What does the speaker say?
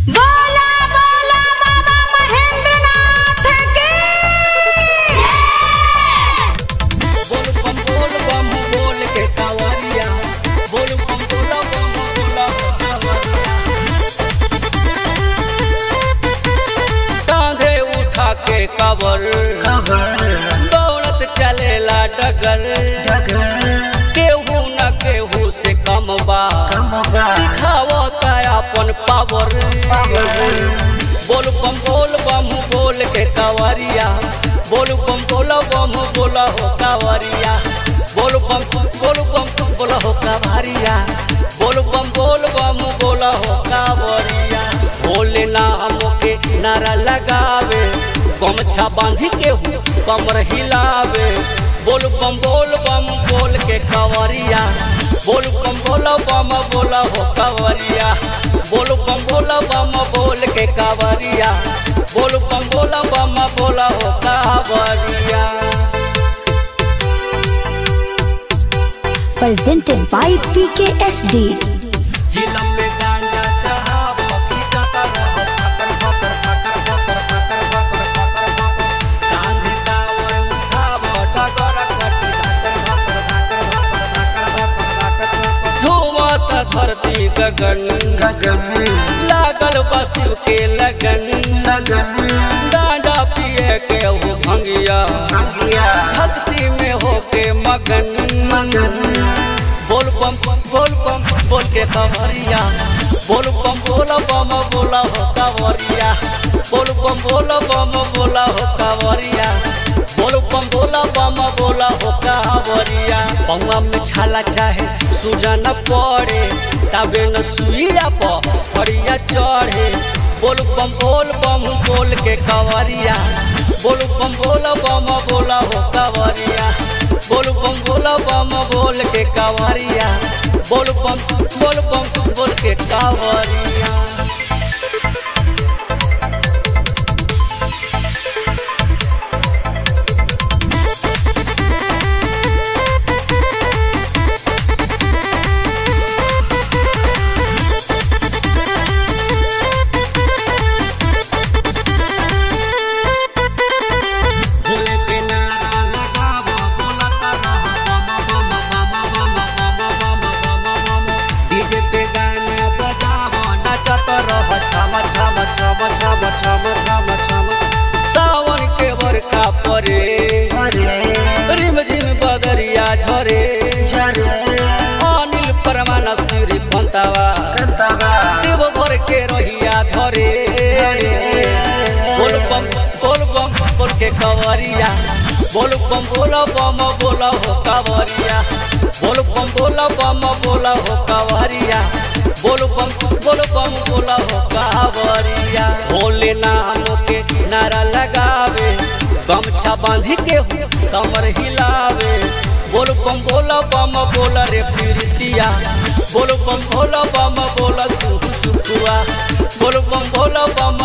बोला बोला बाबा महेंद्रनाथ की बोल बम बोल बम बोल के कावरिया बोल बम बोल बम बोल कांधे उठा के कबर दौड़त चलेला डगर केहू न केहू से कम बा दिखावता अपन पावर बोल बम बोल बम बोल के कावरिया बोल बम बोल बम बोल हो कावरिया बोल बम बोल बम बोल हो कावरिया बोल बम बोल बम बोल हो कावरिया भोले नाम के नारा लगावे गमछा बांधी के हूँ कमर हिलावे बोल बम बोल बम बोल के कावरिया बोल बम बोल बम बोल हो कावरिया बोल बम बोल बम बोल के कावरिया बोल बम बोल बम बोल हो कावरिया presented by PKSD. जिलम में गांजा चढ़ाव खींचता रहो फकर फकर फकर फकर फकर फकर फकर फकर कांधे कावर उठाव डगर कटी धाकर धाकर धाकर धाकर धाकर धुआं धरती गगन लागल बसिव के लगन डांडा पिए के हो भंगिया भक्ति में होके मगन बोल बम बोल बम बोल के कवरिया बोल बम बोल बम बोला हो कवरिया बोल बम बोल बम बोला हो कवरिया बोल बम बोला बम बोला हो कवरिया पौआ में छाला चाहे सूजा न पड़े तबे न सुइया पर फरिया चढ़े बोल बम बोल बम बोल के कवरिया बोल बम बोल बम बोला हो कवरिया बोल बम बोल बम बोल के कावरिया बोल बम बोल बम बोल के कावरिया भोले के नारा लगावा बोलता रहा बम बम बम बम बम बम बम बम डीजे पे गाना बजावा नचत रह छम छम छम छम छम छम छम सावन के बरका परे रिम झिम बदरिया झरे अनिल परमाना सिर खंतावा देव घर के रहिया धरे बोल बम बोल बम बोल के कवरिया बोल बम बोल बम बोल हो कवरिया बोल बम बोल बम बोल हो कवरिया बोल बम बोल बम बोल हो कवरिया भोले नाम के नारा लगावे गमछा बांधी के हूँ कमर हिलावे बोल बम बोल बम बोल रे प्रीतिया बोल बम बोल बम बोल तू तुआ बोल बम बोल बम